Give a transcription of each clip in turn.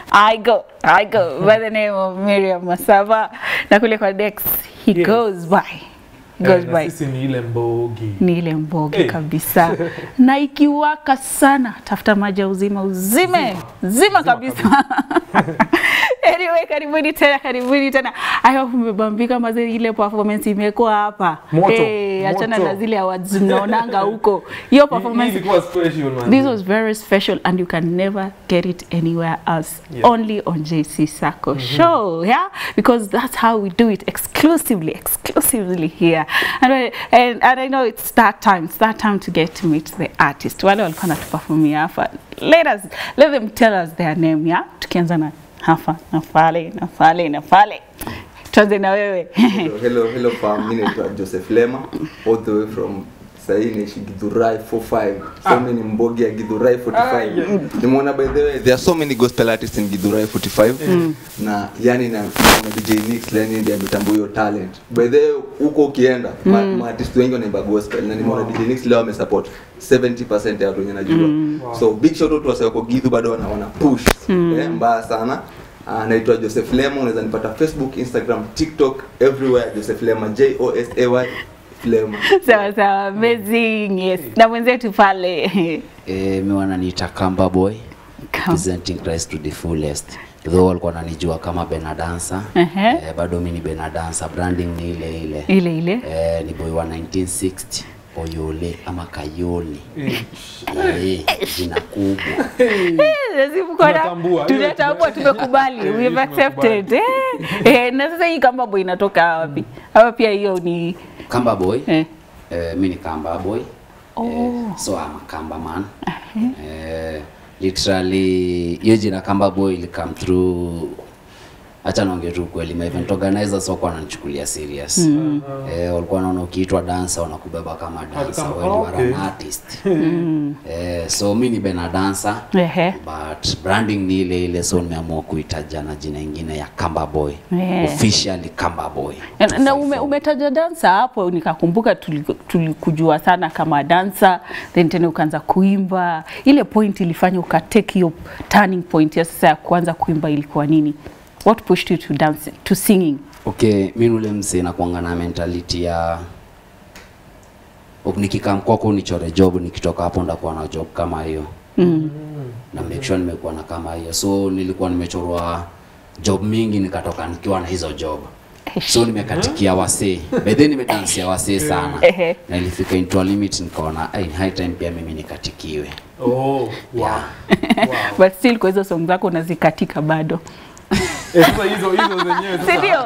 I go, I go by the name of Miriam Masaba na kule kwa Dex he Yes. goes by he goes Eh, na by sisi ni ile mbogi ni ile mboge Hey. kabisa na ikiwaka sana tafuta maji ya uzima uzime zima kabisa anyway karibuni tena karibuni tena i hope mmebambika maze ile performance imekuwa hapa Moto, hey, achana moto. na zile awards mnaonanga huko hiyo Hii- hii performance ilikuwa special man This was very special and you can never get it anywhere else. Yeah. Only on JC Sacco show, yeah? Because that's how we do it exclusively, exclusively here. And, I- and, and I know it's that time, it's that time to get to meet the artist. Wale walikuwa natuperformia hapa. Let us, let them tell us their name, yeah? Tukianza na hapa, na pale, na pale, na pale. Tuanze na wewe. Hello, hello, hello fam. Mimi naitwa Joseph Lema all the way from sahii naishi Githurai 45 so mimi ni mbogi ya Githurai 45 nimeona by the way there are so many gospel artists in Githurai 45 na yani na, na DJ Nix yani ndiye ametambua hiyo talent by the way huko ukienda ma, ma artist wengi wanaimba gospel na nimeona DJ Nix leo amesupport 70% ya watu wenye najua so big shout out to wase wako Githu bado wana, wana push eh, mbaya sana Ah, naitwa Joseph Lema, unaweza nipata Facebook, Instagram, TikTok, everywhere Joseph Lema, J O S A Y Lema. sawa sawa, amazing, yes. Na mwenzetu pale. Eh, mi wananiita Kamba Boy Come. presenting Christ to the fullest. Though walikuwa wananijua kama Benadansa. Ehe. Eh, bado mi ni Benadansa, branding ni ile ile. Ile ile. Eh, ni boy wa 1960 Oyole ama Kayoli. Eh, jina kubwa. lazima kuwa na- Tunatambua, hiyo tunatambua tume- tumekubali Eh, we hiyo have accepted eh, eh, na sasa hii kama boy inatoka wapi ama pia hiyo ni Kamba Boy. eh. Eh, mi ni Kamba Boy. Oh. Eh, so I'm a Kamba man. Eh, literally hiyo jina Kamba Boy ili come through acha naongea tu kweli my event organizers wako wananichukulia serious mm. eh, walikuwa wanaona ukiitwa dancer wanakubeba kama dancer kama- wewe okay. okay. an artist eh, so mi ni bena dancer Ehe. but branding ni ile ile so nimeamua kuitaja na jina ingine ya Kamba Boy Yeah. officially Kamba Boy Na- na ume, umetaja dansa hapo nikakumbuka tuli- tulikujua sana kama dansa then tena ukaanza kuimba ile point ilifanya ukatake hiyo turning point ya sasa ya kuanza kuimba ilikuwa nini what pushed you to dance to singing Okay, mi ule msee nakuanga na mentality ya ok, nikikam kwako nichore job, nikitoka hapo ndakuwa na job kama hiyo mm. na make sure nimekuwa na kama hiyo, so nilikuwa nimechorwa job mingi nikatoka nikiwa na hizo job so nimekatikia wasee by then nimedansia wasee sana Ehe. na ilifika into a limit nikaona "Ai, ni high time pia mimi nikatikiwe oh wow yeah. wow but still kwa hizo song zako unazikatika bado eh, sasa hizo hizo zenyewe sasa si ndio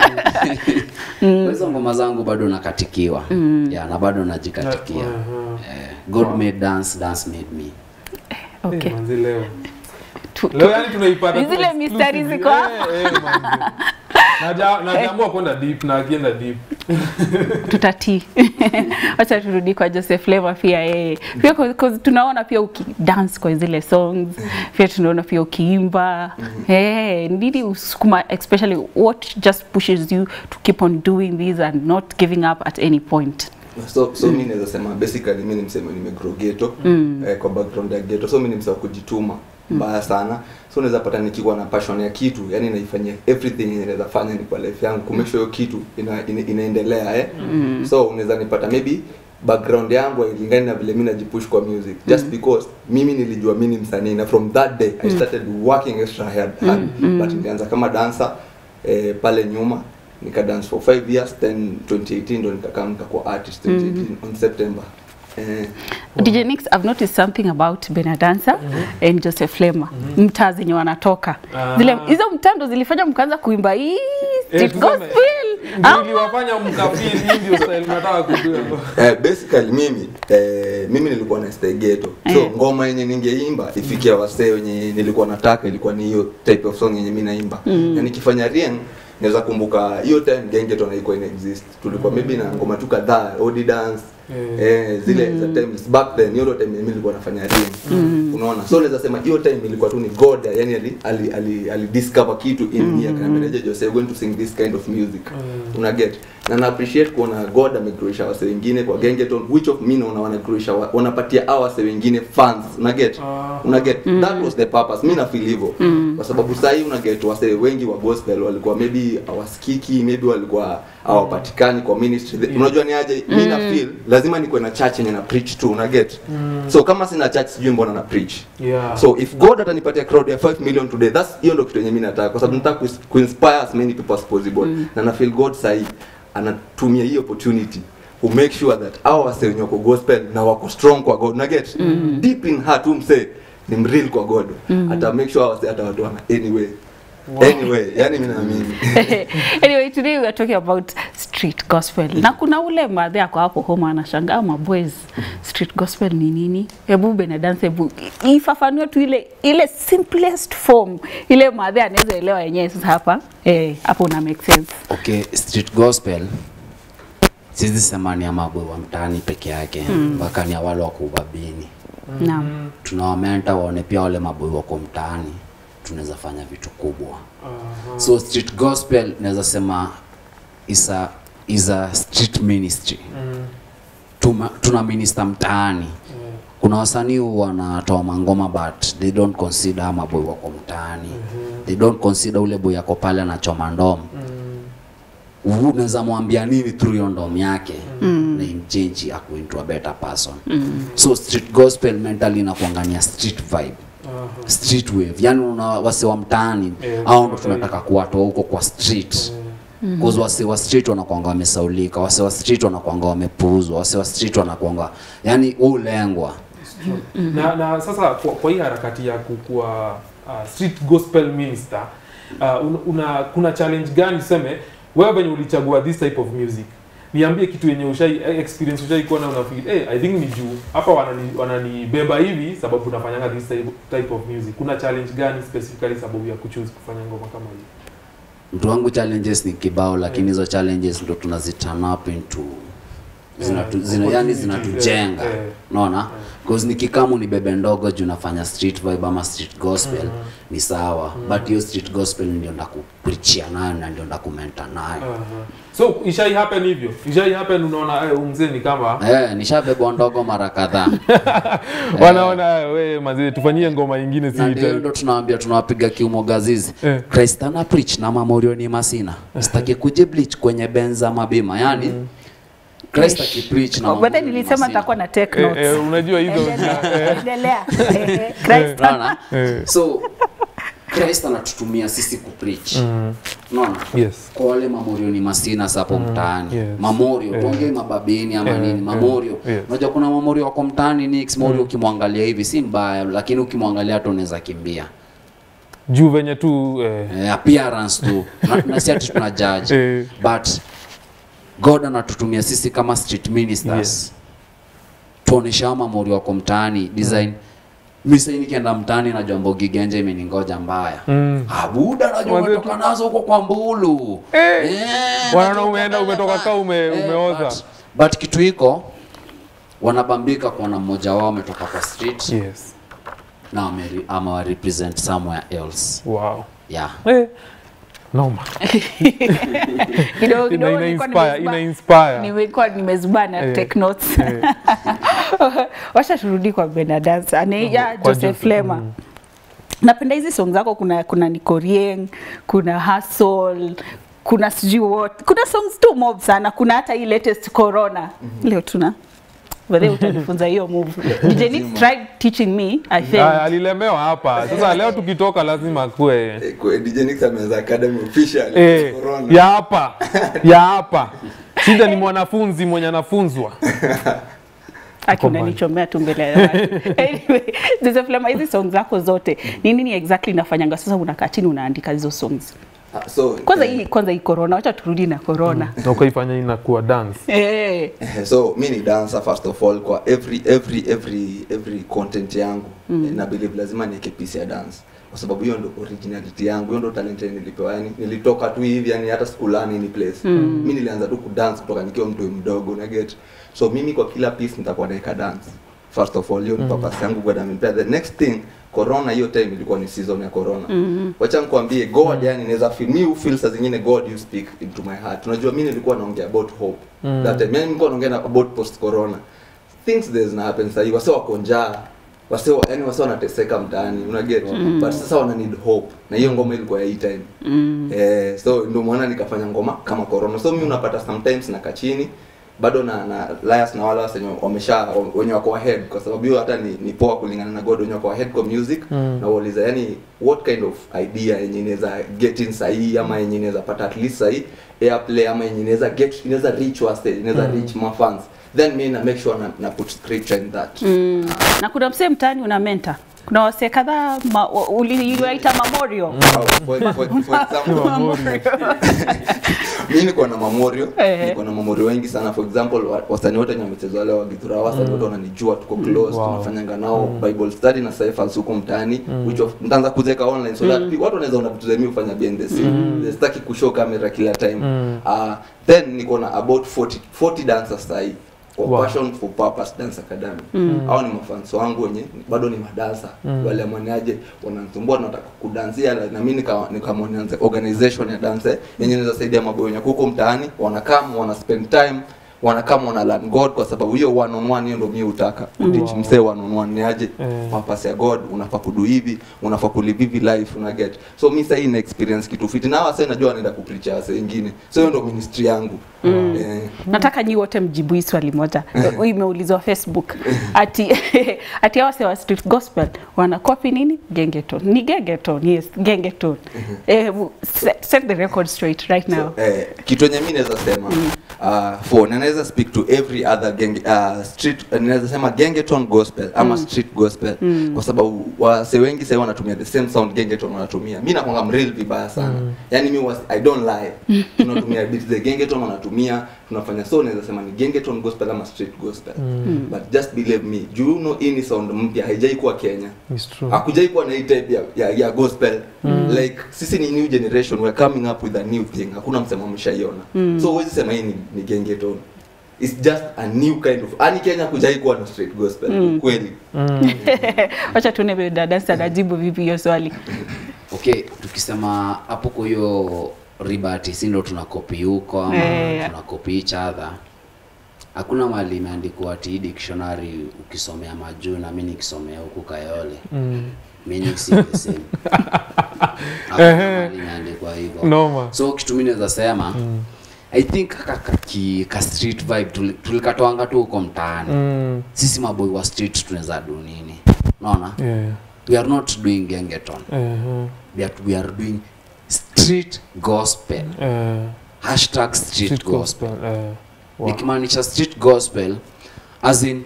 Kwa hizo ngoma zangu bado nakatikiwa mm. yeah, na bado najikatikia Aha. eh, God made dance, dance made me okay Eh, manzi leo Tu- tu- leo yani tunaipata Ni tu zile mistari exclusively. ziko hapa. eh, eh, manzi. Naja- najaambua kwenda deep na akienda deep tutatii wacha turudi kwa Joseph Lema pia yeye pia 'cause- 'cause tunaona pia ukidance kwa zile songs pia tunaona pia ukiimba hey, nini usukuma especially what just pushes you to keep on doing this and not giving up at any point So so mimi naweza sema basically mimi ni msema nimegrow ghetto eh, kwa background ya ghetto. So mimi ni msema kujituma mbaya sana. So unaweza pata nikiwa na passion ya kitu, yani naifanyia everything yenye naweza fanya ni kwa life yangu kumake sure hiyo kitu ina, ina, inaendelea eh. So unaweza nipata maybe background yangu hailingani na vile mimi najipush kwa music just because mimi nilijua mimi ni msanii na from that day I started working extra hard, hard. but nilianza kama dancer eh, pale nyuma nika dance for 5 years then 2018 ndo nikakaa nikakuwa artist 2018 on September eh, DJ Nix, I've noticed something about Benadansa and Joseph Lema mtaa zenye wanatoka Ah. zile hizo mtaa ndo zilifanya mkaanza kuimba hii street tuseme, gospel ndio Ama- iliwafanya mkafiri hii ndio style nataka kujua eh, basically mimi eh, mimi nilikuwa na stay ghetto so Eh. ngoma yenye ningeimba ifikia wasee wenye nilikuwa nataka ilikuwa ni hiyo type of song yenye mimi naimba mm. na nikifanya rien naweza kumbuka hiyo time gengeton haikuwa ina exist tulikuwa maybe na ngoma tu kadhaa odi dance Eh. eh, zile za times back then hiyo ndo time mimi nilikuwa nafanya rien unaona so naweza sema hiyo time ilikuwa tu ni god yani ali ali, ali, ali discover kitu in me akaniambia "Je, Jose you're going to sing this kind of music una get na na appreciate kuona god amegroisha wase wengine kwa gengeton which of mi naona wanagroisha wa- wanapatia hao wase wengine fans una get Ah. una get that was the purpose mi na feel hivyo kwa sababu sahii una get wase wengi wa gospel walikuwa maybe hawasikiki maybe walikuwa hawapatikani kwa ministry The- unajua ni aje mi na feel lazima nikuwe na church yenye na preach tu una get so kama sina church sijui mbona na preach Yeah. so if god atanipatia crowd ya 5 million today that's hiyo ndo kitu yenye mimi nataka kwa sababu nataka kuis- kuinspire as many people as possible na na feel god sahi anatumia hii opportunity ku make sure that hao wase wenye wako gospel na wako strong kwa god na get deep in heart umse ni mreal kwa god ata make sure wase hata watu wana anyway anyway yani mimi naamini anyway today we are talking about street gospel na kuna ule madhe ako hapo home anashangaa maboys street gospel ni nini hebu benadance hebu i- ifafanue tu ile ile simplest form ile madhe anaweza elewa yenyewe sasa hapa eh hapo una make sense okay street gospel sizi sema ni ya maboy wa mtaani peke yake mpaka ni ya wale wako ubabini naam tunawamenta waone pia wale maboy wako mtaani tunaweza fanya vitu kubwa so street gospel naweza sema is a, is a street ministry Tuma, tuna minister mtaani kuna wasanii wanatoa mangoma but they don't consider maboy wako mtaani they don't consider ule boy yako pale anachoma ndomo mm. unaweza mwambia nini through hiyo ndom yake mm. na imchange aku into a better person mm. so street gospel mentally inakuangania street vibe Aha. street wave yani una wase wa mtaani Eh, au ndo okay. tunataka kuwatoa huko kwa street Cause wase wa street wanakuanga wamesaulika wase wa street wanakuanga wamepuuzwa wase wa street wanakuanga yani ulengwa na, na sasa kwa, kwa hii harakati ya kukuwa uh, street gospel minister uh, una, una kuna challenge gani tuseme wewe venye ulichagua this type of music niambie kitu yenye ushai eh, experience ushai kuwa na unafeel hey, I think ni juu hapa wanani wananibeba hivi sababu nafanyanga this type, type of music kuna challenge gani specifically sababu ya kuchoose kufanya ngoma kama hii mtu wangu challenges ni kibao lakini hizo challenges ndo tunaziturn up into zinatu, Yeah, zina, yani opportunity, zinatujenga yeah, yeah. unaona cause nikikamu ni bebe ndogo juu nafanya street vibe ama street gospel ni sawa but hiyo street gospel ndio ndakuprichia nayo na ndio ndakumenta nayo Aha. so ishai happen hivyo ishai happen unaona eh, umzee ni kama Eh, nishabebwa ndogo mara kadhaa wanaona eh, we mazee tufanyie ngoma ingine na ndio si ndo tunawaambia tunawapiga kiumo gazizi Eh. Christ ana preach na mamorioni masina sitaki kujibleach kwenye benza mabima yani Christ akipreach na Oh, but then mamorioni nilisema masina. nitakuwa na take eh, notes eh, unajua hizo Endelea, endelea Eh, Christ Unaona? Eh. so Christ anatutumia sisi kupreach unaona yes kwa wale mamorioni masina sapo mtaani yes. mamorio tuongee mababini ama Eh, nini eh, mamorio yes. unajua kuna mamorio wako mtaani nix morio ukimwangalia hivi si mbaya lakini ukimwangalia hata unaweza kimbia juu venye tu eh, eh, appearance tu na, na si ati tuna judge Eh. but god anatutumia sisi kama street ministers Yes. tuonesha hao mamori wako mtaani design mi sahii nikienda mtaani najua mbogi genja imeningoja mbaya mm. abuda najua Wazee umetoka nazo huko kwa mbulu Eh. Eh, Wanaona najua umeenda- uko umetoka mbele kaa ume- Eh, umeoza. but, but kitu hiko wanabambika kuona mmoja wao ametoka kwa street yes na ameri- ama represent somewhere else wow yeah eh. noma kidogo ina, kidogo ina nilikuwa inspire nimezuba- ina inspire nimekuwa nimezubaa na Eh, take notes eh. washa turudi kwa benadance anaija Kwa joseph Joseph, lema mm. napenda hizi song zako kuna kuna nikorieng kuna hustle kuna sijui what kuna songs tu mob sana kuna hata hii latest corona leo tuna Whether utanifunza hiyo move DJ Nick tried teaching me I Aya, failed alilemewa hapa sasa leo tukitoka lazima kuwe Eh, kwa DJ Nix ameanza academy official eh, corona ya hapa ya hapa shida ni mwanafunzi mwenye anafunzwa Aki Combine. unanichomea tu mbele ya watu. anyway, Joseph Lema, hizi songs zako zote ni nini exactly inafanyanga sasa unakaa chini unaandika hizo songs Ah, so kwanza eh, hii kwanza hii corona wacha turudi na corona na ukaifanya inakuwa dance eh Eh, so mi ni dancer first of all kwa every every every every content yangu mm. na believe lazima niweke piece ya dance kwa sababu hiyo ndo originality yangu hiyo ndo talent yenye nilipewa yani nilitoka tu hivi yani hata sikulani ni place mm. mi nilianza tu kudance kutoka nikiwa mtu mdogo na get so mimi kwa kila piece nitakuwa naweka dance first of all hiyo ni purpose yangu God amenipea the next thing corona hiyo time ilikuwa ni season ya corona mm-hmm. wacha nikwambie god yani inaweza feel me who feel saa zingine god you speak into my heart unajua mimi nilikuwa naongea about hope mm. that time yani nilikuwa naongea na- about post corona things there's na happen sahii wase wako njaa wase wa- yani wase wanateseka mtaani unaget mm. but sasa wana need hope na hiyo ngoma ilikuwa ya hii time mm. eh, so ndio maana nikafanya ngoma kama corona so mimi unapata sometimes na kachini bado na na liars na wale wase wenye wamesha wenye wako ahead kwa sababu hiyo hata ni, ni poa kulingana na God wenye wako ahead kwa music mm. na wauliza yani what kind of idea yenye inaweza get in sahi ama yenye inaweza pata at least sahi airplay ama yenye inaweza get inaweza reach wase inaweza mm. reach my fans then me na make sure na, na put scripture in that Mm. Na kuna msee mtaani una mentor. Kuna wasee kadhaa ma- wa- uli- uliwaita memorial. Au, for, for, for example mi niko na mamorio Eh. niko na mamorio wengi sana for example wa- wasanii wote wenye wamecheza wale wa Githura wasanii wote wananijua tuko close Wow. tunafanyanga nao bible study na cyphers huko mtaani which of nitaanza kuzeka online so that watu wanaweza ona vitu za mimi kufanya behind the scene sitaki kushow camera kila time uh, then niko na about 40 40 dancers sahi kwa Wow. passion for purpose dance academy hao ni mafans wangu wenye bado ni madansa wale amaniaje wananisumbua nataka kudansia na na mimi nika nikamwanianza organization ya dance yenye inaweza saidia maboyo wenye huko mtaani wanakam wana spend time wanakam wana learn God kwa sababu hiyo one on one hiyo ndio mimi hutaka kuteach Wow. msee one on one ni aje Eh. purpose ya God unafaa kudu hivi unafaa kulive hivi life una get so mimi sasa hii na experience kitu fiti na wase najua wanaenda kupreach wase wengine so hiyo ndio ministry yangu eh, Nataka nyi wote mjibu hii swali moja. Eh, Imeulizwa Facebook. Ati ati hao wasee wa street gospel wana copy nini? Gengeton. Ni gengeton. Yes, gengeton. Eh, set, set the record straight right now. eh, kitu yenye mi naweza sema uh, for na naweza speak to every other gang, uh, street uh, naweza sema gengeton gospel ama street gospel kwa sababu wase wengi sasa wanatumia the same sound gengeton wanatumia mi nakwanga mreal vibaya sana yani mi was, i don't lie tunatumia beats the gengeton wanatumia tunafanya so naweza sema ni gengeton gospel ama street gospel but just believe me juu you know hii ni sound mpya haijai kuwa Kenya It's true. hakujai kuwa na hii type ya, ya, ya gospel like sisi ni new generation we're coming up with a new thing hakuna msemo ameshaiona so huwezi sema hii ni, ni gengeton it's just a new kind of ani Kenya kujai kuwa na straight gospel kweli Wacha tuone vile dada Dansa anajibu vipi hiyo swali. okay tukisema hapo kwa hiyo ribati si ndo tunakopi huko ama Eh. tunakopi each other hakuna mahali imeandikwa ati hii dictionary ukisomea majuu na mi nikisomea huku kayole Mm. meaning si the same hakuna mahali imeandikwa hivyo Noma. so kitu mi naweza sema i think kaka kaki ka street vibe tuli- tulikatoanga tu huko mtaani Mm. sisi maboy wa street tunaweza do nini unaona Yeah. we are not doing gengeton Uh-huh. we are, we are doing street gospel Uh, hashtag street, street gospel, gospel. Uh, wow. nikimaanisha street gospel as in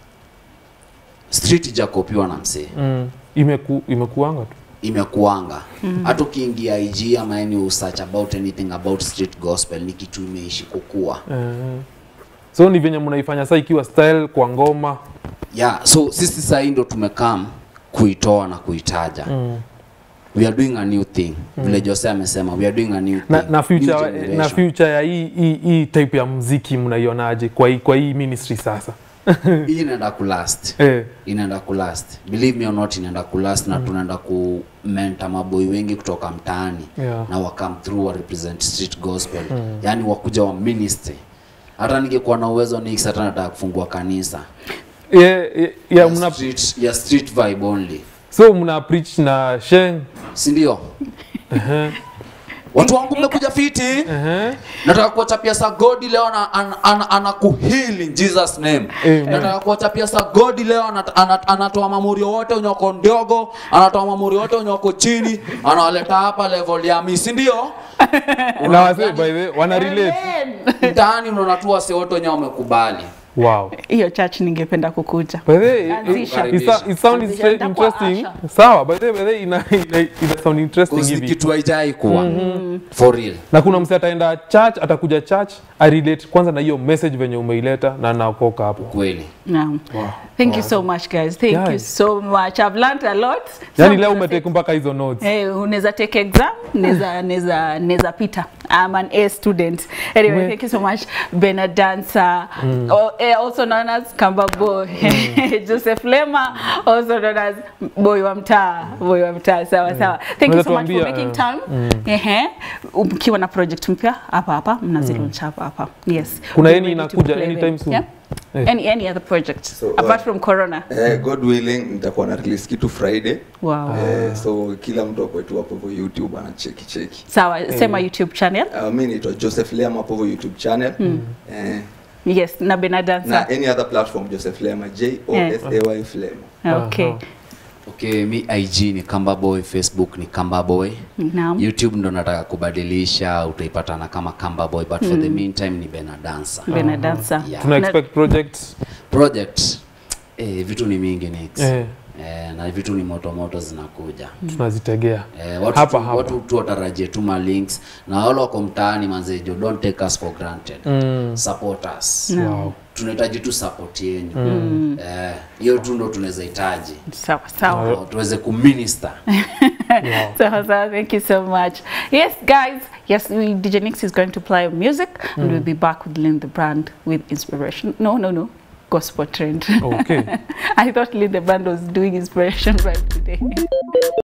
street ijakopiwa na msee Mm. Imeku, imekuanga tu. imekuanga hata ukiingia ig ama any usearch about anything about street gospel ni kitu imeishi kukua Uh, so ni venye mnaifanya saa ikiwa style kwa ngoma yeah so sisi sahii ndo tumekam kuitoa na kuitaja mm. we are doing a new thing vile jose amesema we are doing a new thing na, na, New future, generation. na future ya hii, hii, hii type ya mziki mnaionaje kwa hii, kwa hii ministry sasa hii inaenda kulast eh, inaenda kulast believe me or not inaenda kulast na tunaenda kumenta maboi wengi kutoka mtaani Yeah. na wakam through wa represent street gospel mm. yaani wakuja wa ministry hata ningekuwa na uwezo nix hata nataka kufungua kanisa yeah, yeah, yeah, ya, mna, street, ya street vibe only so mna preach na sheng si ndio watu wangu mmekuja fiti uh-huh. nataka kuwachapia sa godi leo ana, ana, ana, ana kuheal in jesus name Amen. nataka kuwachapia sa godi leo ana, ana, anatoa mamurio wote unyoko ndogo anatoa mamurio wote unyoko chini anawaleta hapa level ya mi si ndio na wase by the way, wana relate mtaani unaona tu wase wote wenye wamekubali wow Hiyo church ningependa kukuja. by the way, it, Anzisha. it, it, it sounds Anzisha, nitakuwa interesting Asha. sawa by the way, by the way, ina, ina, ina sound interesting Cause ni hivi kitu haijai kuwa for real na kuna mse ataenda church atakuja church arelate kwanza na hiyo message venye umeileta na naokoka hapo kweli Naam. wow. Thank you so much guys. Thank you Guys. so much. I've learned a lot. yani Some leo people say- umetake mpaka hizo notes Eh, unaweza take exam, neza neza neza pita. I'm an A student. Anyway, We- thank you so much Bernard Dancer, oh, eh, also known as Kamba Boy. Joseph Lema, also known as Boy wa mtaa, Boy wa mtaa. Sawa sawa. Thank you so much for Unaweza making tuambia, time. Ehe. Mkiwa na project mpya hapa hapa mnazilaunch hapa hapa. Yes. Kuna We're any ready to inakuja play anytime them. soon? Yeah? Eh. Any any other project So, uh, apart from Corona? Eh, god willing nitakuwa na release kitu friday Wow. eh, so kila mtu akwetu hapo hivyo youtube anacheki cheki Sawa, sema YouTube channel. uh, mi naitwa joseph lema hapo hivyo youtube channel eh, Yes, na Bernard na Dancer. any other platform joseph lema j o s a y flema Okay. Aha. Okay, mi IG ni Kamba Boy, Facebook ni Kamba Boy. Naam. YouTube ndo nataka kubadilisha, utaipatana kama Kamba Boy but for the meantime ni Bena Dancer. Bernard Dancer. Yeah. tuna Na- expect projects Project eh, vitu ni mingi Nix. eh, Eh, na vitu ni moto moto zinakuja. tunazitegea Eh, watu, Hapa, tu, hapa. watu tu watarajie tu ma links na wale wako mtaani manzejo don't take us for granted. Mm. Support us. Wow. Tunahitaji tu support yenu. Eh, hiyo tu ndo tunaweza hitaji. Sawa sawa. Ndio Tuweze kuminister. Sawa sawa. Thank you so much. Yes, guys. Yes, we, DJ Nix is going to play music, and we'll be back with Lynn the Brand with inspiration. No, no, no. Gospel trend. okay I thought Lynn the Brand was doing inspiration right today.